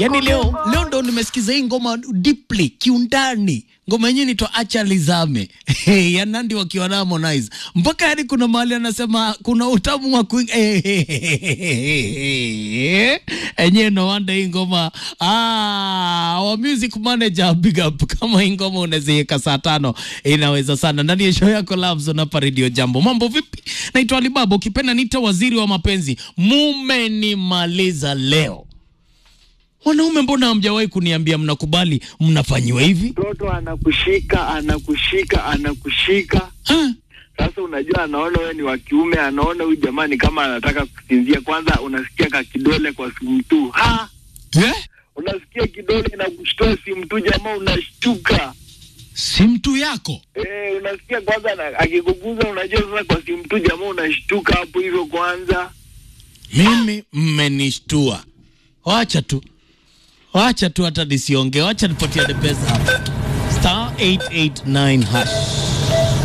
Yaani leo leo ndo nimesikiza hii ngoma deeply kiundani. Ngoma yenyewe inaitwa Acha Lizame ya Nandi wakiwa na Harmonize. Mpaka yani kuna mahali anasema kuna utamu wa kuinga enyewe no wonder hii ngoma ah, wa music manager big up kama hii ngoma unaziweka saa tano inaweza sana ndani ya show yako Loves on hapa Radio Jambo. Mambo vipi? Naitwa Alibaba, ukipenda nita waziri wa mapenzi. Mumenimaliza leo. Wanaume, mbona hamjawahi kuniambia mnakubali mnafanyiwa hivi? mtoto anakushika anakushika anakushika Ha? sasa unajua anaona wewe ni wa kiume anaona huyu jamani kama anataka kusinzia kwanza unasikia ka kidole kwa simu tu ha Eh? unasikia kidole inakushtua simu tu jamaa unashtuka Si mtu yako eh unasikia kwanza na- akikuguza unajua sasa kwa simu tu jamaa unashtuka hapo hivyo kwanza mimi mmenishtua. Wacha tu, wacha tu, hata nisiongee, wacha nipatia the best hapa. Star 889 hash